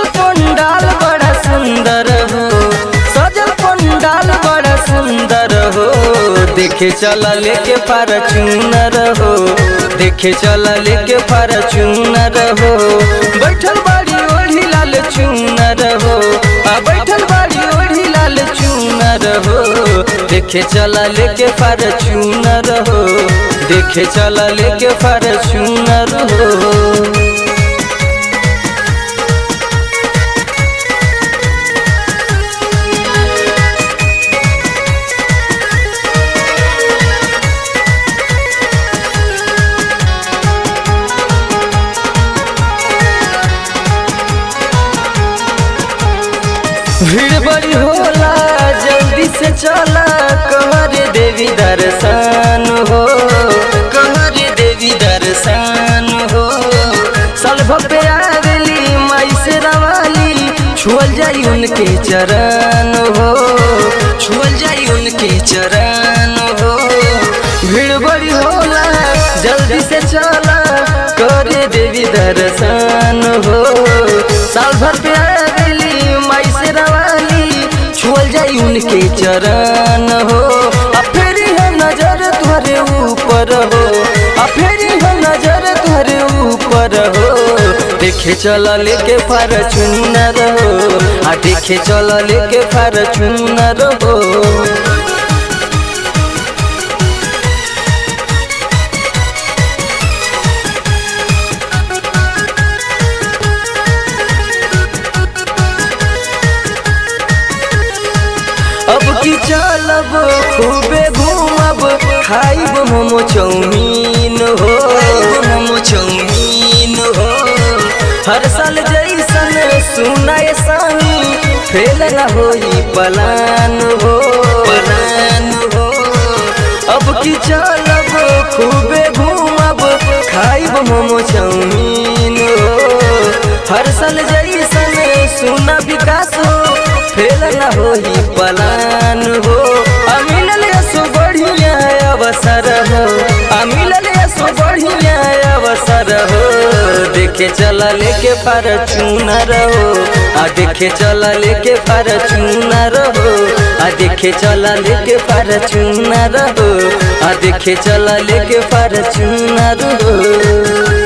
पंडाल बड़ा सुंदर हो सजल पंडाल बड़ा सुंदर हो देखे चला लेके फॉर्च्यूनर हो देखे चला लेके फॉर्च्यूनर हो बैठल बाड़ी ओढ़ी लाल चूनर हो आ बैठल बाड़ी ओढ़ी लाल चूनर हो देखे चला लेके फॉर्च्यूनर हो देखे चला लेके फॉर्च्यूनर हो भीड़ बड़ी होला जल्दी से चला कहरे देवी दर्शन हो कहरे देवी दर्शन हो सलभ पे आवेली माई से रवाली छुअल जाई उनके चरण हो छुअल जाई उनके चरण हो भीड़ बड़ी होला जल्दी से चला करे देवी दर्शन हो साल भर पे आवेली माई से रवाली छुअल जाई उनके चरण हो आ फेरी है नजर तुहरे ऊपर हो आ फेरी है नजर तुहरे ऊपर हो देखे चला लेके फॉर्च्यूनर हो आ देखे चला लेके फॉर्च्यूनर हो अब की चलब खूबे घूमब खाइब मोमो चौमीन हो मोमो चौमीन हो हर साल जैसन सुनाए सानी फेल न होई पलान हो पलान हो अब की चलब खूबे घूमब खाइब मोमो चौमीन हो हर साल जैसन सुना विकास हो फेल न होई पलान हो अमिलल सो बढ़िया अवसर हो अमिलल सो बढ़िया अवसर हो देखे चला लेके फॉर्च्यूनर हो आ देखे चला लेके फॉर्च्यूनर हो आ देखे चला लेके फॉर्च्यूनर हो आ देखे चला लेके फॉर्च्यूनर हो